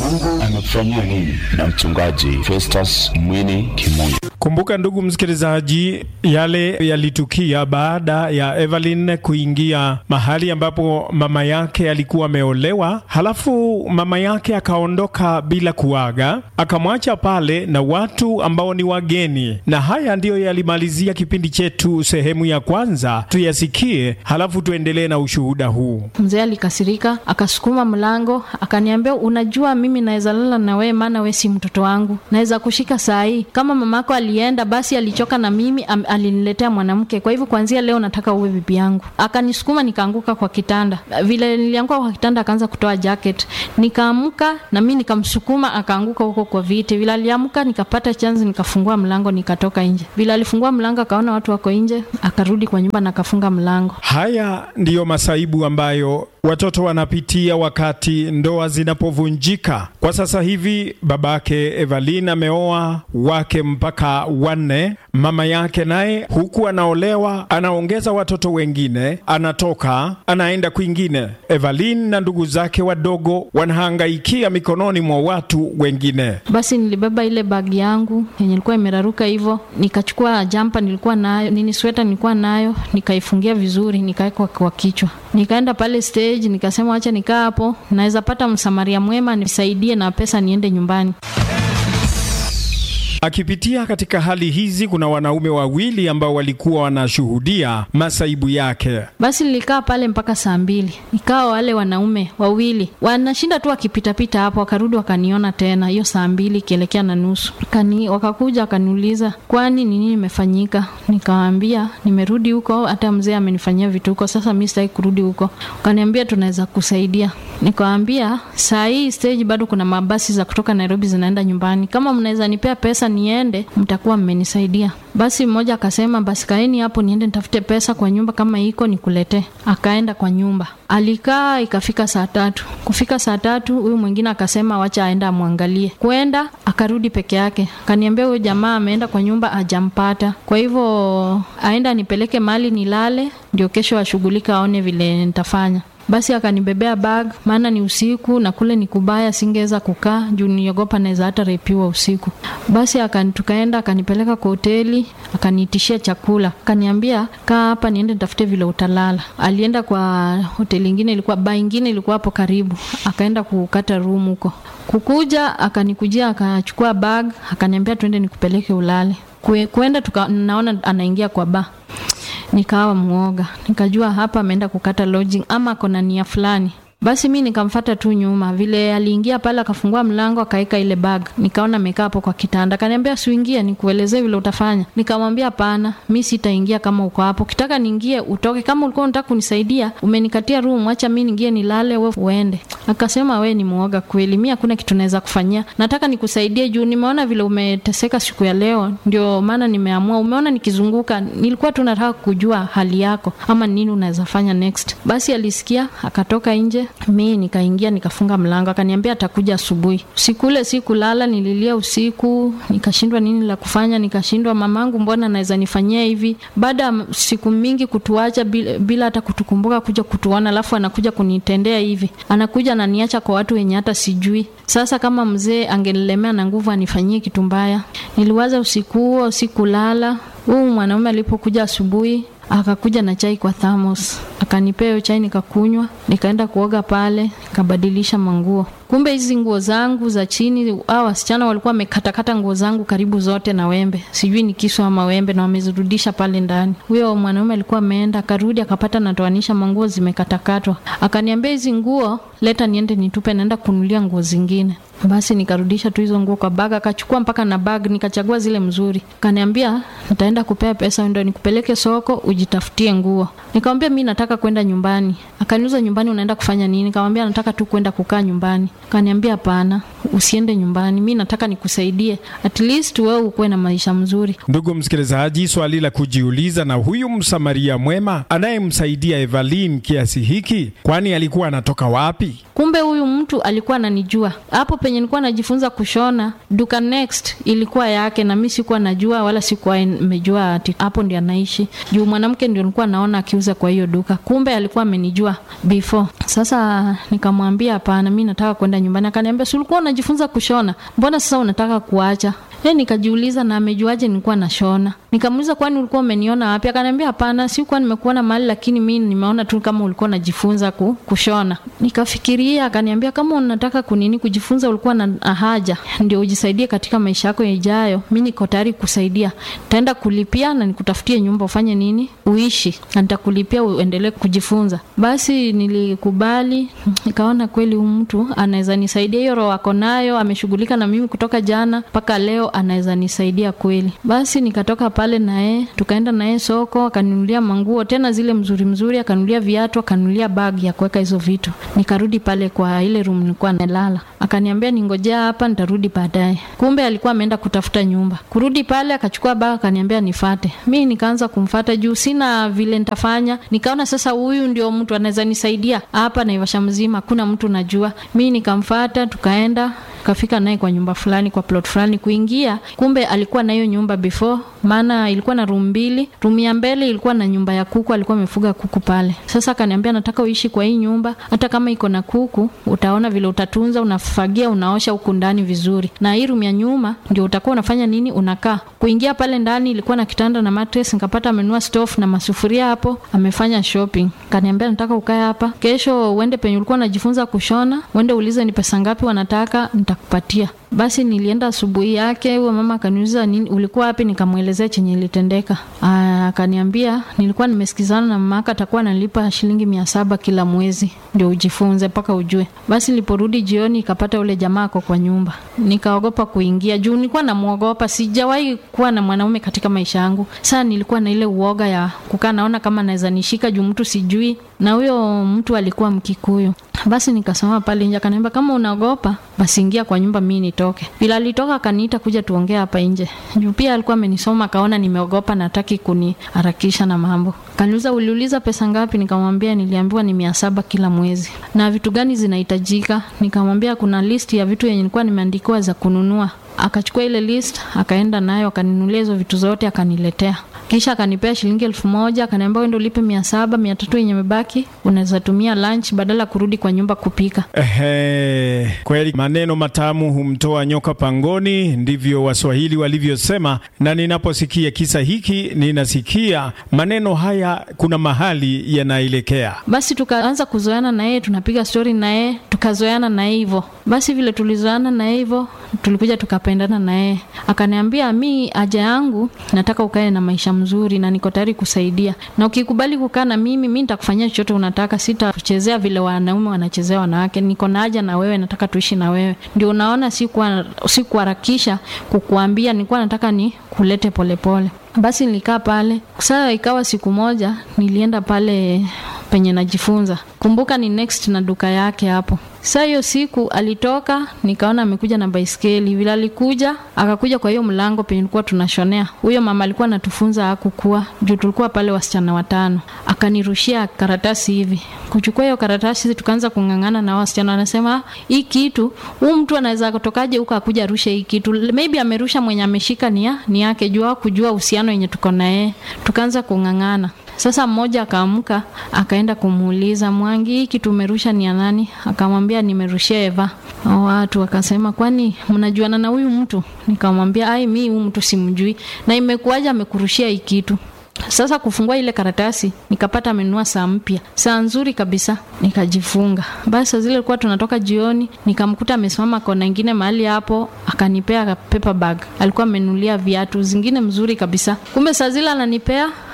Mungu amekufanyia nini? Na mchungaji Festus Mwini Kimuyu. Kumbuka ndugu msikilizaji, yale yalitukia baada ya Evelyn kuingia mahali ambapo mama yake alikuwa ameolewa, halafu mama yake akaondoka bila kuaga, akamwacha pale na watu ambao ni wageni. Na haya ndiyo yalimalizia kipindi chetu sehemu ya kwanza, tuyasikie, halafu tuendelee na ushuhuda huu. Mzee alikasirika, akasukuma mlango, akaniambia, unajua mimi naweza lala na wewe, maana wewe si mtoto wangu, naweza kushika saa hii. Kama mamako alienda, basi alichoka na mimi, am, aliniletea mwanamke. Kwa hivyo kuanzia leo nataka uwe bibi yangu. Akanisukuma, nikaanguka kwa kitanda. Vile nilianguka kwa kitanda, akaanza kutoa jacket, nikaamka na mimi nikamsukuma, akaanguka huko kwa viti. Vile aliamka, nikapata chance, nikafungua mlango, nikatoka nje. Vile alifungua mlango, akaona watu wako nje, akarudi kwa nyumba na akafunga mlango. Haya ndiyo masaibu ambayo watoto wanapitia wakati ndoa zinapovunjika. Kwa sasa hivi babake Evelyn ameoa wake mpaka wanne, mama yake naye huku anaolewa, anaongeza watoto wengine, anatoka anaenda kwingine. Evelyn na ndugu zake wadogo wanahangaikia mikononi mwa watu wengine. Basi nilibeba ile bagi yangu yenye ilikuwa imeraruka hivyo, nikachukua jampa nilikuwa nayo, nini sweta nilikuwa nayo, nikaifungia vizuri, nikaweka kwa kichwa, nikaenda pale stage, nikasema acha nikaa hapo, naweza pata msamaria mwema nisaidie na pesa niende nyumbani. Akipitia katika hali hizi, kuna wanaume wawili ambao walikuwa wanashuhudia masaibu yake. Basi nilikaa pale mpaka saa mbili, ikawa wale wanaume wawili wanashinda tu wakipitapita hapo, wakarudi wakaniona tena hiyo saa mbili ikielekea na nusu Kani, wakakuja wakaniuliza, kwani ni nini imefanyika? Nikawaambia nimerudi huko, hata mzee amenifanyia vitu huko, sasa mi sitaki kurudi huko. Wakaniambia tunaweza kusaidia. Nikawaambia saa hii stage bado kuna mabasi za kutoka Nairobi zinaenda nyumbani, kama mnaweza nipea pesa niende, mtakuwa mmenisaidia. Basi mmoja akasema basi kaeni hapo niende nitafute pesa kwa nyumba, kama iko nikuletee. Akaenda kwa nyumba, alikaa ikafika saa tatu. Kufika saa tatu, huyu mwingine akasema wacha aenda amwangalie. Kwenda akarudi peke yake, akaniambia huyo jamaa ameenda kwa nyumba ajampata, kwa hivyo aenda nipeleke mali nilale, ndio kesho ashughulika aone vile nitafanya. Basi akanibebea bag, maana ni usiku na kule ni kubaya, singeweza kukaa juu niogopa naweza hata repiwa usiku. Basi akani tukaenda, akanipeleka kwa hoteli, akaniitishia chakula, akaniambia kaa hapa niende nitafute vile utalala. Alienda kwa hoteli ingine, ilikuwa baa ingine ilikuwa hapo karibu, akaenda kukata room huko. Kukuja akanikujia, akachukua bag, akaniambia twende nikupeleke ulale. Kwe, kwenda tuka, naona anaingia kwa baa nikawa mwoga, nikajua hapa ameenda kukata lodging ama kona nia fulani. Basi mi nikamfata tu nyuma, vile aliingia pale akafungua mlango akaweka ile bag, nikaona amekaa hapo kwa kitanda. Akaniambia siuingie, nikuelezee vile utafanya. Nikamwambia hapana, mi sitaingia kama uko hapo, ukitaka niingie utoke. Kama ulikuwa unataka kunisaidia, umenikatia room, acha mi niingie nilale, we uende. Akasema we ni mwoga kweli, mi hakuna kitu naweza kufanyia, nataka nikusaidie juu nimeona vile umeteseka siku ya leo, ndio maana nimeamua. Umeona nikizunguka, nilikuwa tu nataka kujua hali yako ama nini unaweza fanya next. Basi alisikia akatoka nje mi nikaingia nikafunga mlango, akaniambia atakuja asubuhi. Usiku ule sikulala, nililia usiku, nikashindwa nini la kufanya, nikashindwa mamangu, mbona anaweza nifanyia hivi? Baada ya siku mingi kutuacha bila, bila hata kutukumbuka kuja kutuona, alafu anakuja kunitendea hivi, anakuja ananiacha kwa watu wenye hata sijui. Sasa kama mzee angenilemea na nguvu anifanyie kitu mbaya. Niliwaza usiku huo, sikulala. Huu mwanaume alipokuja asubuhi akakuja na chai kwa thamos, akanipea hiyo chai nikakunywa, nikaenda kuoga pale, nikabadilisha manguo. Kumbe hizi nguo zangu za chini, hao wasichana walikuwa wamekatakata nguo zangu karibu zote na wembe, sijui ni kisu ama wembe, na wamezirudisha pale ndani. Huyo mwanaume alikuwa ameenda, akarudi akapata natoanisha manguo zimekatakatwa, akaniambia hizi nguo leta niende nitupe, naenda kunulia nguo zingine. Basi nikarudisha tu hizo nguo kwa bag, akachukua mpaka na bag, nikachagua zile mzuri. Kaniambia nitaenda kupea pesa ndio nikupeleke soko ujitafutie nguo. Nikamwambia mi nataka kwenda nyumbani. Akaniuza nyumbani, unaenda kufanya nini? Nikamwambia nataka tu kwenda kukaa nyumbani. Kaniambia hapana, usiende nyumbani, mi nataka nikusaidie, at least wewe ukuwe na maisha mzuri. Ndugu msikilizaji, swali la kujiuliza, na huyu msamaria mwema anayemsaidia Evelyn kiasi hiki, kwani alikuwa anatoka wapi? Kumbe huyu mtu alikuwa ananijua hapo penye nilikuwa najifunza kushona. Duka Next ilikuwa yake, na mi sikuwa najua wala sikuwa nimejua ati hapo ndio anaishi, juu mwanamke ndio nilikuwa naona akiuza kwa hiyo duka. Kumbe alikuwa amenijua before. Sasa nikamwambia hapana, mi nataka kwenda nyumbani. Akaniambia si ulikuwa unajifunza kushona, mbona sasa unataka kuacha? He, nikajiuliza na amejuaje nilikuwa nashona? Nikamuuliza kwani ulikuwa umeniona wapi? Akaniambia hapana, sikuwa nimekuona mahali, lakini mi nimeona tu kama ulikuwa unajifunza ku, kushona. Nikafikiria, akaniambia kama unataka kunini kujifunza, ulikuwa na haja ndio ujisaidie katika maisha yako yajayo, mi niko tayari kusaidia. Taenda kulipia na nikutafutie nyumba ufanye nini uishi, na nitakulipia uendelee kujifunza. Basi nilikubali, nikaona kweli huyu mtu anaweza nisaidia. Hiyo roho ako nayo, ameshughulika na mimi kutoka jana mpaka leo, anaweza nisaidia kweli. Basi nikatoka pale naye, tukaenda naye soko, akanunulia manguo tena zile mzuri mzuri, akanunulia viatu, akanunulia bag ya kuweka hizo vitu. Nikarudi pale kwa ile room nilikuwa nalala, akaniambia ningojea hapa, nitarudi baadaye. Kumbe alikuwa ameenda kutafuta nyumba. Kurudi pale akachukua bag, akaniambia nifate. Mi nikaanza kumfata juu sina vile nitafanya. Nikaona sasa huyu ndio mtu anaweza nisaidia hapa Naivasha mzima, hakuna mtu najua. Mi nikamfata, tukaenda kafika naye kwa nyumba fulani kwa plot fulani kuingia, kumbe alikuwa na hiyo nyumba before, maana ilikuwa na room mbili. Room ya mbele ilikuwa na nyumba ya kuku, alikuwa amefuga kuku pale. Sasa akaniambia nataka uishi kwa hii nyumba, hata kama iko na kuku, utaona vile utatunza, unafagia, unaosha huku ndani vizuri, na hii room ya nyuma ndio utakuwa unafanya nini, unakaa. Kuingia pale ndani ilikuwa na kitanda na mattress, nikapata amenunua stove na masufuria hapo, amefanya shopping. Kaniambia nataka ukae hapa, kesho uende penye ulikuwa unajifunza kushona, uende ulize ni pesa ngapi wanataka, nitakupatia. Basi nilienda asubuhi yake, huyo mama akaniuliza nini, ulikuwa wapi? Nikamwelezea chenye ilitendeka. Akaniambia nilikuwa nimesikizana na mama atakuwa analipa shilingi mia saba kila mwezi ndio ujifunze mpaka ujue. Basi niliporudi jioni, ikapata ule jamaa ako kwa nyumba, nikaogopa kuingia juu nilikuwa namwogopa. Sijawahi kuwa na mwanaume katika maisha yangu. Sasa nilikuwa na ile uoga ya kukaa, naona kama naweza nishika juu mtu sijui, na huyo mtu alikuwa Mkikuyu. Basi nikasema pale nje, akaniambia kama unaogopa basi ingia kwa nyumba, mimi nitoke. Bila alitoka akaniita kuja tuongee hapa nje, juu pia alikuwa amenisoma, akaona nimeogopa, nataki kuniharakisha na mambo. Kaniuliza uliuliza pesa ngapi? Nikamwambia niliambiwa ni mia saba kila mwezi. Na vitu gani zinahitajika? Nikamwambia kuna list ya vitu yenye nilikuwa nimeandikiwa za kununua. Akachukua ile list akaenda nayo akaninunulia hizo vitu zote akaniletea kisha akanipea shilingi elfu moja akaniambia wewe ndio ulipe mia saba mia tatu yenye mebaki unaweza tumia lunch badala ya kurudi kwa nyumba kupika. Ehe, kweli maneno matamu humtoa nyoka pangoni, ndivyo Waswahili walivyosema. Na ninaposikia kisa hiki ninasikia maneno haya kuna mahali yanaelekea. Basi tukaanza kuzoeana na yeye, tunapiga stori na yeye, tukazoeana na yeye hivyo. Basi vile tulizoeana na yeye hivyo, tulikuja tukapendana na yeye. Akaniambia mi haja yangu nataka ukae na maisha mzuri na niko tayari kusaidia, na ukikubali kukaa na mimi, mi nitakufanyia chochote unataka, sitachezea vile wanaume wanachezea wanawake. Niko na haja na wewe, nataka tuishi na wewe. Ndio unaona sikuharakisha kukuambia, nilikuwa nataka ni kulete polepole. Basi nilikaa pale. Sasa ikawa siku moja nilienda pale penye najifunza, kumbuka ni next na duka yake hapo. Sasa hiyo siku alitoka, nikaona amekuja na baiskeli. Vile alikuja akakuja kwa hiyo mlango penye tulikuwa tunashonea, huyo mama alikuwa anatufunza hakukua juu tulikuwa pale wasichana watano. Akanirushia karatasi hivi, kuchukua hiyo karatasi, tukaanza kung'ang'ana na wasichana. Wanasema hii kitu, huu mtu anaweza kutokaje huko akuja arushe hii kitu? Maybe amerusha mwenye ameshika ni ni yake, jua kujua uhusiano yenye tuko na yeye. Tukaanza kung'ang'ana. Sasa mmoja akaamka akaenda kumuuliza Mwangi, hii kitu umerusha ni ya nani? Akamwambia nimerushia Eva. Watu wakasema kwani mnajuana na huyu mtu? Nikamwambia ai, mi huyu mtu simjui. Na imekuwaje amekurushia hii kitu? Sasa kufungua ile karatasi nikapata amenunua saa mpya, saa nzuri kabisa, nikajifunga. Basi saa zile ilikuwa tunatoka jioni, nikamkuta amesimama kona ingine mahali hapo, akanipea paper bag. Alikuwa amenunulia viatu zingine mzuri kabisa. Kumbe saa zile ananipea,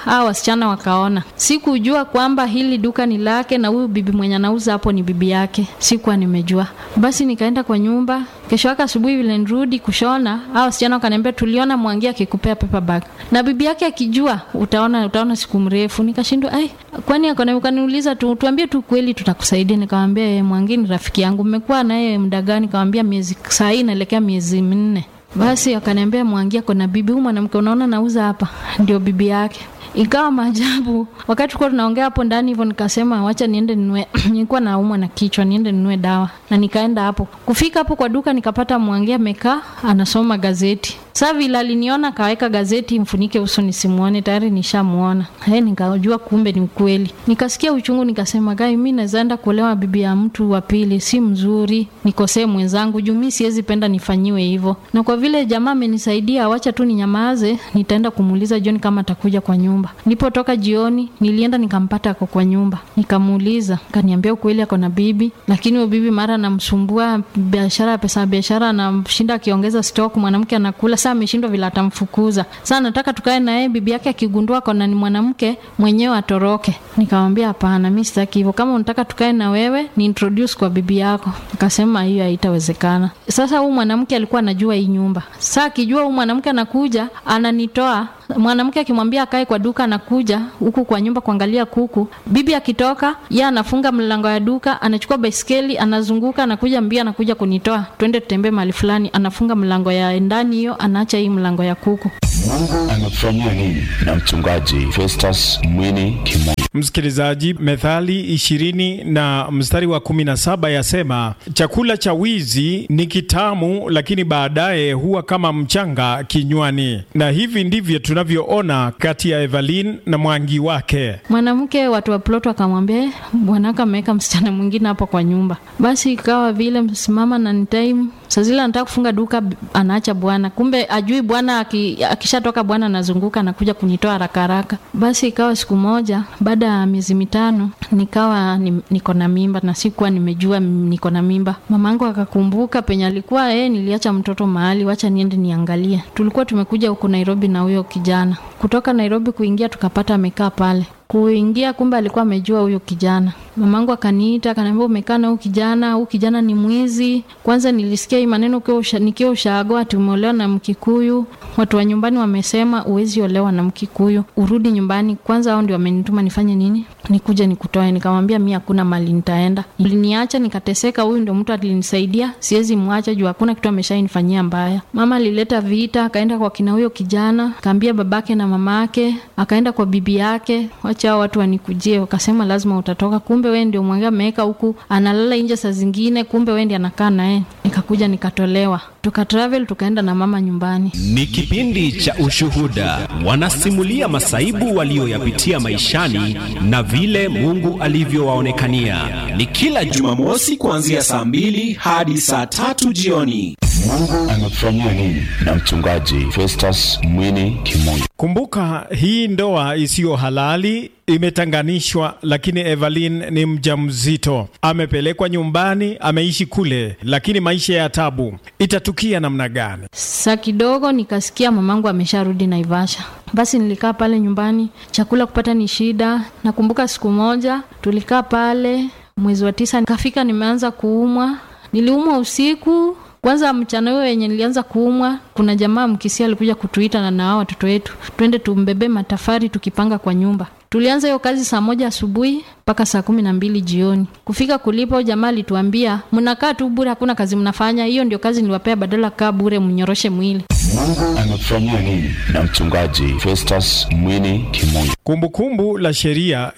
hawa wasichana wakaona. Sikujua kwamba hili duka ni lake na huyu bibi mwenye anauza hapo ni bibi yake, sikuwa nimejua. Basi nikaenda kwa nyumba. Kesho yake asubuhi vile nirudi kushona, hawa wasichana wakaniambia, tuliona Mwangi akikupea paper bag na bibi yake akijua, utaona utaona siku mrefu. Nikashindwa ai, kwani akona ukaniuliza tu, tuambie tu kweli, tutakusaidia. Nikamwambia eh, Mwangi ni rafiki yangu, mmekuwa naye muda gani? Nikamwambia miezi saa hii inaelekea miezi minne. Basi akaniambia Mwangi ako na bibi, huyu mwanamke unaona nauza hapa ndio bibi yake. Ikawa maajabu. Wakati tulikuwa tunaongea hapo ndani hivyo, nikasema wacha niende ninunue, nilikuwa naumwa na kichwa, niende ninunue dawa, na nikaenda hapo. Kufika hapo kwa duka, nikapata Mwangi amekaa anasoma gazeti. Sasa vile aliniona kaweka gazeti mfunike uso nisimuone, tayari nishamuona. Eh, nikajua kumbe ni ukweli. Nikasikia uchungu, nikasema gai, mimi naweza enda kuolewa bibi ya mtu wa pili, si mzuri, nikosee mwenzangu juu mimi siwezi penda nifanyiwe hivyo. Na kwa vile jamaa amenisaidia, wacha tu ninyamaze, nitaenda kumuuliza John kama atakuja kwa nyumba. Nilipotoka jioni, nilienda nikampata ako kwa nyumba. Nikamuuliza, kaniambia ukweli ako na bibi, lakini huyo bibi mara anamsumbua biashara ya pesa biashara, anamshinda akiongeza stock, mwanamke anakula sasa ameshindwa vile atamfukuza. Sasa nataka tukae na yeye, bibi yake akigundua kona ni mwanamke mwenyewe atoroke. Nikamwambia hapana, mimi sitaki hivyo. Kama unataka tukae na wewe, ni introduce kwa bibi yako. Akasema hiyo haitawezekana. Sasa huyu mwanamke alikuwa anajua hii nyumba. Sasa akijua huyu mwanamke anakuja, ananitoa mwanamke akimwambia akae kwa duka, anakuja huku kwa nyumba kuangalia kuku. Bibi akitoka, yeye anafunga mlango ya duka, anachukua baiskeli, anazunguka, anakuja mbio, anakuja kunitoa, twende tutembee mahali fulani. Anafunga mlango ya ndani hiyo, anaacha hii mlango ya kuku. Mungu amekufanyia nini? Na mchungaji Festus Mwini Kimungu. Msikilizaji, Methali ishirini na mstari wa kumi na saba yasema chakula cha wizi ni kitamu, lakini baadaye huwa kama mchanga kinywani. Na hivi ndivyo tunavyoona kati ya Evelyn na Mwangi wake. Mwanamke watu wa plot wakamwambia, bwanaka ameweka msichana mwingine hapo kwa nyumba. Basi ikawa vile msimama na ni time saa zile anataka kufunga duka, anaacha bwana, kumbe ajui bwana akishatoka, bwana anazunguka anakuja kunitoa haraka haraka. Basi ikawa siku moja baada ya miezi mitano nikawa ni, niko na mimba na sikuwa nimejua niko na mimba. Mamangu akakumbuka penye alikuwa eh, niliacha mtoto mahali, wacha niende niangalie. Tulikuwa tumekuja huku Nairobi na huyo kijana kutoka Nairobi kuingia, tukapata amekaa pale kuingia kumbe alikuwa amejua huyo kijana. Mamangu akaniita akaniambia, umekaa na huyu kijana, huyu kijana ni mwizi. Kwanza nilisikia hii maneno nikiwa ushago, ati umeolewa na Mkikuyu. Watu wa nyumbani wamesema uwezi olewa na Mkikuyu, urudi nyumbani kwanza. Hao ndio wamenituma nifanye nini, nikuje nikutoe. Nikamwambia mi hakuna mali nitaenda, uliniacha nikateseka. Huyu ndio mtu alinisaidia, siwezi mwacha juu hakuna kitu ameshainifanyia mbaya. Mama alileta vita, akaenda kwa kina huyo kijana, akaambia babake na mamake, akaenda kwa bibi yake hao watu wanikujie, wakasema lazima utatoka. Kumbe wewe ndio Mwangi ameweka huku, analala nje saa zingine, kumbe wewe ndio anakaa naye. Nikakuja nikatolewa, tuka travel tukaenda na mama nyumbani. Ni kipindi cha ushuhuda, wanasimulia masaibu walioyapitia maishani na vile Mungu alivyowaonekania. Ni kila Jumamosi kuanzia saa mbili hadi saa tatu jioni. Mungu amekufanyia nini? Na mchungaji Festus Mwini Kimungu. Kumbuka hii ndoa isiyo halali imetanganishwa, lakini Evelyn ni mjamzito, amepelekwa nyumbani, ameishi kule, lakini maisha ya tabu. Itatukia namna gani? Saa kidogo nikasikia mamangu amesharudi Naivasha. Basi nilikaa pale nyumbani, chakula kupata ni shida. Nakumbuka siku moja tulikaa pale mwezi wa tisa, nikafika nimeanza kuumwa. Niliumwa usiku kwanza mchana huyo wenye nilianza kuumwa, kuna jamaa Mkisia alikuja kutuita na na hao watoto wetu twende tumbebe matafari tukipanga kwa nyumba. Tulianza hiyo kazi saa moja asubuhi mpaka saa kumi na mbili jioni. Kufika kulipo, jamaa alituambia mnakaa tu bure, hakuna kazi mnafanya. Hiyo ndio kazi niliwapea, badala kaa bure mnyoroshe mwili. Mungu amekufanyia nini? Na mchungaji Festus Mwini Kimungu. Kumbukumbu la Sheria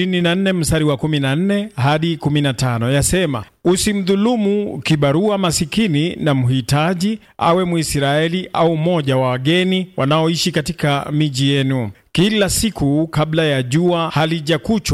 24 mstari wa 14 hadi 15 yasema, usimdhulumu kibarua masikini na mhitaji, awe Mwisraeli au mmoja wa wageni wanaoishi katika miji yenu. Kila siku kabla ya jua halijakuchwa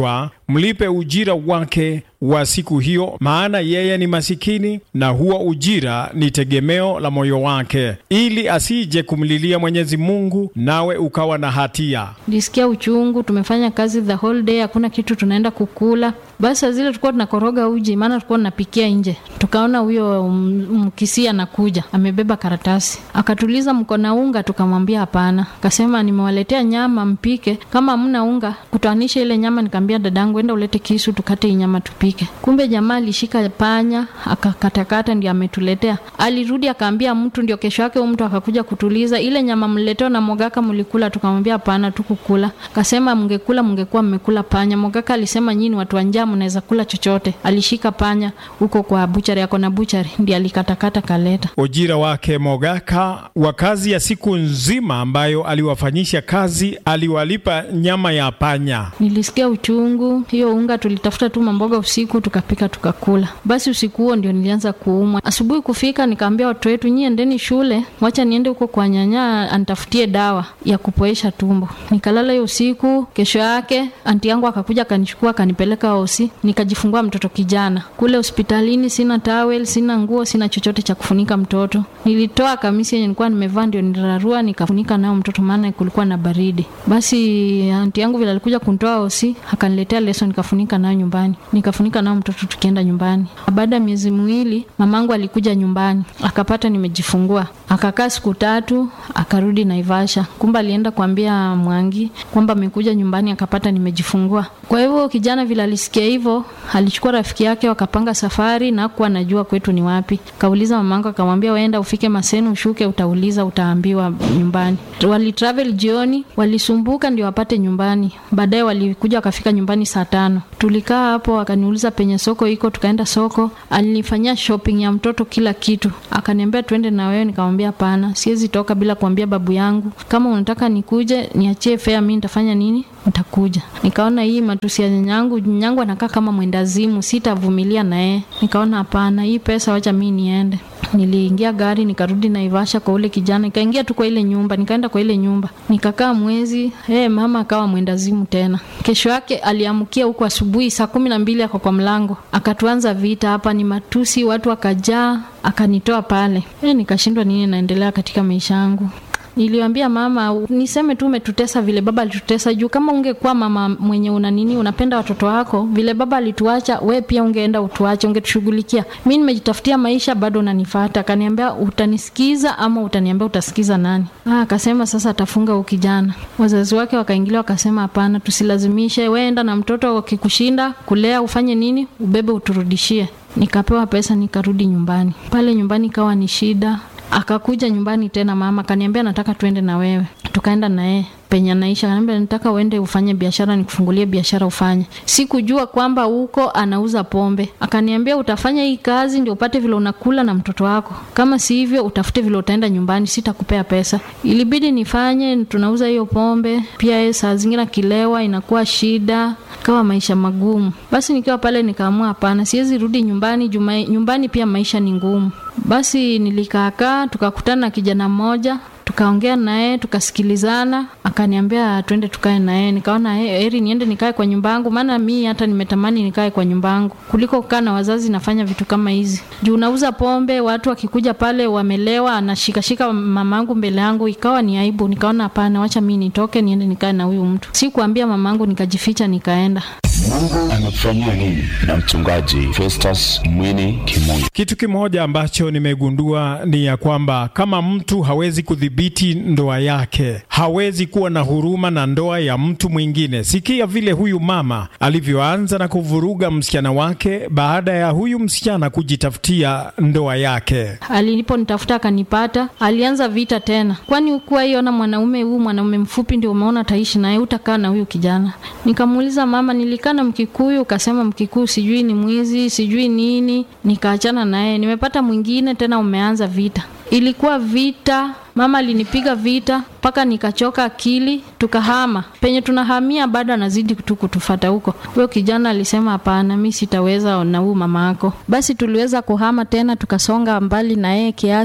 mlipe ujira wake wa siku hiyo, maana yeye ni masikini, na huo ujira ni tegemeo la moyo wake, ili asije kumlilia Mwenyezi Mungu nawe ukawa na hatia. Nilisikia uchungu, tumefanya kazi the whole day, hakuna kitu tunaenda kukula. Basi saa zile tulikuwa tunakoroga uji, maana tulikuwa tunapikia nje. Tukaona huyo mkisi anakuja amebeba karatasi, akatuliza mko na unga? Tukamwambia hapana. Akasema nimewaletea nyama mpike, kama hamna unga kutanisha ile nyama. Nikamwambia dadangu, enda ulete kisu tukate hii nyama tupike. Kumbe jamaa alishika panya akakatakata, ndio ametuletea. Alirudi akaambia mtu, ndio kesho yake huyu mtu akakuja kutuliza ile nyama mleteo na Mogaka mlikula? Tukamwambia hapana, tukukula. Akasema mngekula mngekuwa mmekula panya. Mogaka alisema nyinyi watu wa njaa mnaweza kula chochote. Alishika panya huko kwa buchari yako na buchari, ndiye alikatakata kaleta. Ujira wake Mogaka wa kazi ya siku nzima ambayo aliwafanyisha kazi, aliwalipa nyama ya panya. Nilisikia uchungu. Hiyo unga tulitafuta tu mamboga usiku tukapika tukakula. Basi usiku huo ndio nilianza kuumwa. Asubuhi kufika, nikaambia watu wetu, nyie endeni shule, wacha niende huko kwa nyanya anitafutie dawa ya kupoesha tumbo. Nikalala hiyo usiku. Kesho yake anti yangu akakuja akanichukua akanipeleka hosi, nikajifungua mtoto kijana kule hospitalini. Sina towel, sina nguo, sina chochote cha kufunika mtoto. Nilitoa kamisi yenye nilikuwa nimevaa ndio nirarua nikafunika nayo mtoto, maana kulikuwa na baridi. Basi anti yangu vile alikuja kunitoa hosi, akaniletea leso nikafunika nayo nyumbani, nikafunika nayo mtoto tukienda nyumbani. Baada ya miezi miwili mamangu alikuja nyumbani akapata nimejifungua, akakaa siku tatu, akarudi Naivasha. Kumbe alienda kuambia Mwangi kwamba amekuja nyumbani akapata nimejifungua. Kwa hivyo kijana vile alisikia hivyo, alichukua rafiki yake wakapanga safari na hakuwa anajua kwetu ni wapi. Kauliza mamangu akamwambia, waenda ufike Maseno ushuke, utauliza utaambiwa nyumbani. Wali travel jioni, walisumbuka ndio wapate nyumbani. Baadaye walikuja wakafika nyumbani saa tano. Tulikaa hapo, akaniuliza penye soko iko, tukaenda soko. Alinifanyia shopping ya mtoto kila kitu, akaniambia twende na wewe. Nikamwambia hapana, siwezi toka bila kuambia babu yangu. Kama unataka nikuje, niachie fare, mimi nitafanya nini? Nitakuja. Nikaona hii matusi ya nyanyangu, nyanyangu anakaa kama mwendazimu, sitavumilia na yeye. Nikaona hapana, hii pesa wacha mimi niende. Niliingia gari nikarudi Naivasha kwa ule kijana, nikaingia tu kwa ile nyumba, nikaenda kwa ile nyumba nikakaa mwezi. Hey, mama akawa mwendazimu tena. Kesho yake aliamkia huko asubuhi saa kumi na mbili ako kwa mlango, akatuanza vita hapa, ni matusi, watu wakajaa, akanitoa pale. Hey, nikashindwa nini naendelea katika maisha yangu. Niliambia mama, niseme tu umetutesa vile baba alitutesa, juu kama ungekuwa mama mwenye una nini, unapenda watoto wako vile baba alituacha, we pia ungeenda utuache, ungetushughulikia. Mi nimejitafutia maisha, bado unanifata. Akaniambia utanisikiza ama utaniambia utasikiza nani? Ah, akasema sasa atafunga huyu kijana. Wazazi wake wakaingilia, wakasema hapana, tusilazimishe, we enda na mtoto, wakikushinda kulea ufanye nini, ubebe uturudishie. Nikapewa pesa nikarudi nyumbani. Pale nyumbani kawa ni shida akakuja nyumbani tena, mama akaniambia nataka tuende na wewe. Tukaenda na yeye penye anaisha, akaniambia nataka uende ufanye biashara, nikufungulie biashara ufanye. Sikujua kwamba huko anauza pombe. Akaniambia utafanya hii kazi ndio upate vile unakula na mtoto wako, kama si hivyo utafute vile utaenda nyumbani, sitakupea pesa. Ilibidi nifanye, tunauza hiyo pombe pia. Yeye saa zingine akilewa inakuwa shida, kawa maisha magumu. Basi nikiwa pale nikaamua hapana, siwezi rudi nyumbani juma, nyumbani pia maisha ni ngumu. Basi nilikaakaa, tukakutana na kijana mmoja tukaongea naye tukasikilizana, akaniambia twende tukae naye. Nikaona heri niende nikae kwa nyumba yangu, maana mi hata nimetamani nikae kwa nyumba yangu kuliko kukaa na wazazi nafanya vitu kama hizi. Juu unauza pombe, watu wakikuja pale wamelewa, anashikashika mamangu mbele yangu, ikawa ni aibu. Nikaona hapana, wacha mi nitoke niende nikae na huyu mtu. Sikuambia mamangu, nikajificha nikaenda. Mungu anakufanyia nini? Na mchungaji Festus Mwini Kimunyi. Kitu kimoja ambacho nimegundua ni ya kwamba kama mtu hawezi kudhibiti ndoa yake, hawezi kuwa na huruma na ndoa ya mtu mwingine. Sikia vile huyu mama alivyoanza na kuvuruga msichana wake baada ya huyu msichana kujitafutia ndoa yake. Aliponitafuta akanipata, alianza vita tena. Kwani ukuwa iona mwanaume huu mwanaume mfupi ndio umeona taishi naye, utakaa na huyu kijana? Nikamuuliza mama, nilikaa na Mkikuyu, ukasema Mkikuyu sijui ni mwizi sijui nini, nikaachana naye. Nimepata mwingine tena, umeanza vita. Ilikuwa vita, mama alinipiga vita mpaka nikachoka akili, tukahama. Penye tunahamia bado anazidi tu kutufata huko. Huyo kijana alisema hapana, mi sitaweza na huyu mama yako. Basi tuliweza kuhama tena, tukasonga mbali na yeye kiasi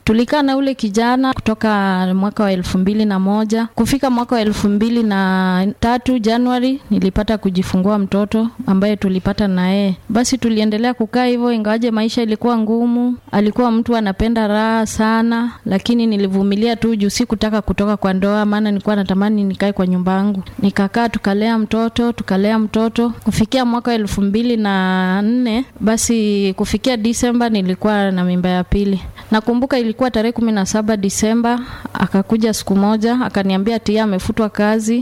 Tulikaa na ule kijana kutoka mwaka wa elfu mbili na moja kufika mwaka wa elfu mbili na tatu Januari nilipata kujifungua mtoto ambaye tulipata na yeye. Basi tuliendelea kukaa hivyo, ingawaje maisha ilikuwa ngumu. Alikuwa mtu anapenda raha sana, lakini nilivumilia tu juu sikutaka kutoka kwa ndoa, maana nilikuwa natamani nikae kwa nyumba yangu. Nikakaa tukalea mtoto tukalea mtoto kufikia mwaka wa elfu mbili na nne basi kufikia Disemba nilikuwa na mimba ya pili. Nakumbuka ilikuwa tarehe kumi na saba Disemba, akakuja siku moja akaniambia tia amefutwa kazi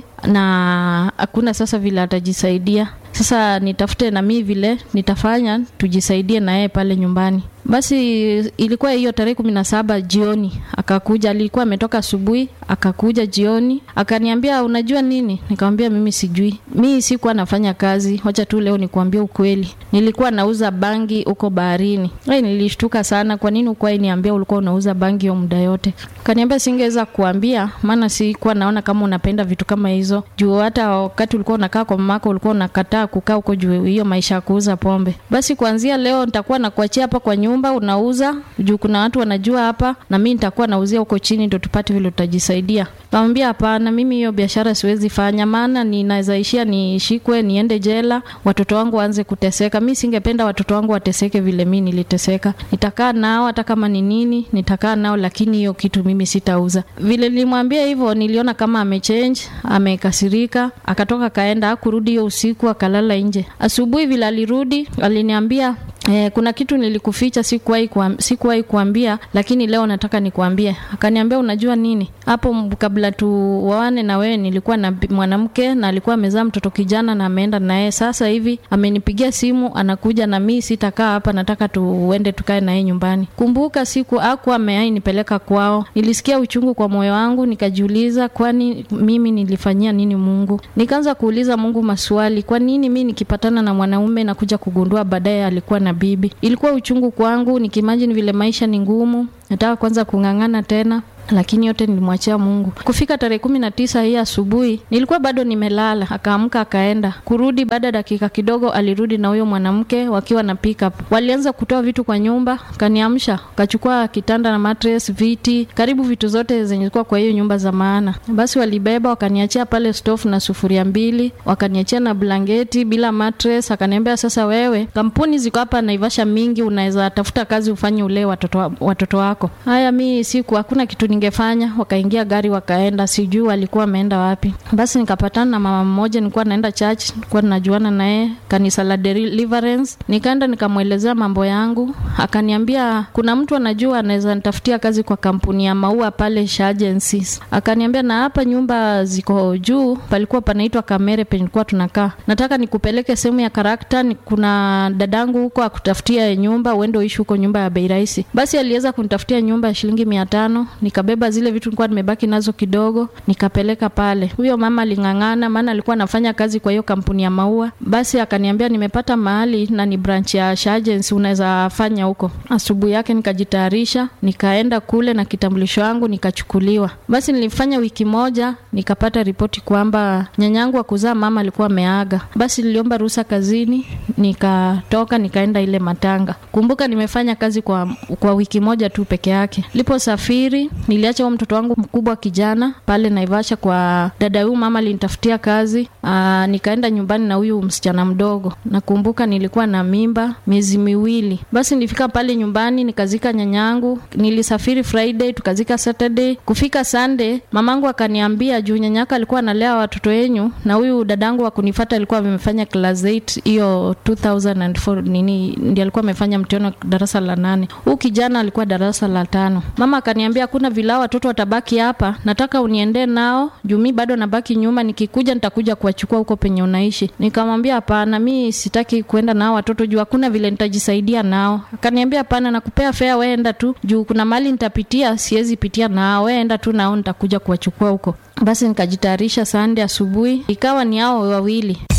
na hakuna sasa vile atajisaidia. Sasa nitafute na mimi vile nitafanya tujisaidie na yeye pale nyumbani. Basi ilikuwa hiyo tarehe kumi na saba jioni akakuja, alikuwa ametoka asubuhi, akakuja jioni akaniambia, unajua nini? Nikamwambia mimi sijui, mi sikuwa nafanya kazi, wacha tu leo nikuambia ukweli, nilikuwa nauza bangi huko baharini. Ai, nilishtuka sana, kwa nini ukuwa niambia ulikuwa unauza bangi hiyo muda yote? Kaniambia singeweza kuambia, maana sikuwa naona kama unapenda vitu kama hizo, juu hata wakati ulikuwa unakaa kwa mamako ulikuwa unakataa kukaa huko juu hiyo maisha ya kuuza pombe. Basi kuanzia leo nitakuwa nakuachia hapa kwa nyumba unauza juu kuna watu wanajua hapa, na mimi nitakuwa nauzia huko chini, ndo tupate vile tutajisaidia. Kamwambia hapana, mimi hiyo biashara siwezi fanya, maana ninaweza ishia nishikwe, niende jela, watoto wangu waanze kuteseka. Mi singependa watoto wangu wateseke vile mi niliteseka. Nitakaa nao hata kama ni nini, nitakaa nao, lakini hiyo kitu mimi sitauza. Vile nilimwambia hivyo, niliona kama amechange, amekasirika, akatoka kaenda, hakurudi hiyo usiku, akalala nje. Asubuhi vile alirudi, aliniambia Eh, kuna kitu nilikuficha, sikuwahi kuam, sikuwahi kuambia, lakini leo nataka nikuambie. Akaniambia unajua nini, hapo kabla tuoane na wewe nilikuwa na mwanamke na alikuwa amezaa mtoto kijana na ameenda na yeye. Sasa hivi amenipigia simu, anakuja na mimi sitakaa hapa, nataka tuende tukae na yeye nyumbani. Kumbuka siku hakuwa ameai nipeleka kwao, nilisikia uchungu kwa moyo wangu, nikajiuliza kwani mimi nilifanyia nini Mungu? Nikaanza kuuliza Mungu maswali, kwa nini mimi nikipatana na mwanaume na kuja kugundua baadaye alikuwa na bibi. Ilikuwa uchungu kwangu, nikimajini vile maisha ni ngumu, nataka kwanza kung'ang'ana tena lakini yote nilimwachia Mungu. Kufika tarehe kumi na tisa hii asubuhi nilikuwa bado nimelala, akaamka akaenda. Kurudi baada ya dakika kidogo, alirudi na huyo mwanamke wakiwa na pickup. Walianza kutoa vitu kwa nyumba, kaniamsha, kachukua kitanda na mattress, viti, karibu vitu zote zenye zilikuwa kwa hiyo nyumba za maana. Basi walibeba wakaniachia pale stove na sufuria mbili, wakaniachia na blanketi bila mattress. Akaniambia sasa, wewe kampuni ziko hapa Naivasha mingi, unaweza tafuta kazi ufanye ule watoto, watoto wako. Haya, mi siku hakuna kitu ningefanya. Wakaingia gari wakaenda, sijui walikuwa wameenda wapi. Basi nikapatana na mama mmoja, nilikuwa naenda church, nilikuwa najuana naye kanisa la Deliverance. Nikaenda nikamwelezea mambo yangu, akaniambia kuna mtu anajua anaweza nitafutia kazi kwa kampuni ya maua pale Sha Agencies. Akaniambia na hapa nyumba ziko juu, palikuwa panaitwa Kamere penye tulikuwa tunakaa. Nataka nikupeleke sehemu ya karakta, kuna dadangu huko akutafutia nyumba, uende uishi huko nyumba ya bei rahisi. Basi aliweza kunitafutia nyumba ya shilingi mia tano nikabeba zile vitu nilikuwa nimebaki nazo kidogo, nikapeleka pale. Huyo mama aling'ang'ana, maana alikuwa anafanya kazi kwa hiyo kampuni ya maua. Basi akaniambia nimepata mahali na ni branch ya Sha Agency, unaweza fanya huko. Asubuhi yake nikajitayarisha, nikaenda kule na kitambulisho wangu nikachukuliwa. Basi nilifanya wiki moja, nikapata ripoti kwamba nyanyangu wa kuzaa mama alikuwa ameaga. Basi niliomba ruhusa kazini, nikatoka nikaenda ile matanga. Kumbuka nimefanya kazi kwa, kwa wiki moja tu peke yake. Liposafiri niliacha huo mtoto wangu mkubwa kijana pale Naivasha kwa dada huyu, mama alinitafutia kazi. Aa, nikaenda nyumbani na huyu msichana mdogo. Nakumbuka nilikuwa na mimba miezi miwili. Basi nilifika pale nyumbani nikazika nyanyangu. Nilisafiri Friday tukazika Saturday. Kufika Sunday mamangu akaniambia juu nyanyaka alikuwa analea watoto wenyu na huyu dadangu wa kunifuata alikuwa amefanya class 8 hiyo 2004 nini ndiye alikuwa amefanya mtihani darasa la nane. Huyu kijana alikuwa darasa la tano. Mama akaniambia hakuna vila watoto watabaki hapa, nataka uniende nao juu mi bado nabaki nyuma, nikikuja nitakuja kuwachukua huko penye unaishi. Nikamwambia hapana, mi sitaki kuenda nao watoto juu hakuna vile nitajisaidia nao. Akaniambia hapana, nakupea fea, wewe enda tu juu kuna mali nitapitia, siwezi pitia nao, wewe enda tu nao, nitakuja kuwachukua huko. Basi nikajitayarisha Sunday asubuhi, ikawa ni hao wawili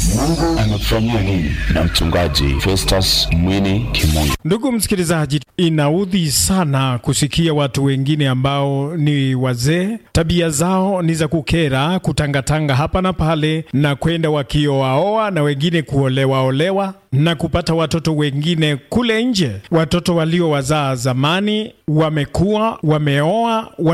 Mungu amekufanyia nini? Na mchungaji Festus Mwini Kimungu. Ndugu msikilizaji, inaudhi sana kusikia watu wengine ambao ni wazee, tabia zao ni za kukera, kutangatanga hapa na pale, na kwenda wakioaoa na wengine kuolewaolewa na kupata watoto wengine kule nje. Watoto waliowazaa zamani wamekuwa wameoa,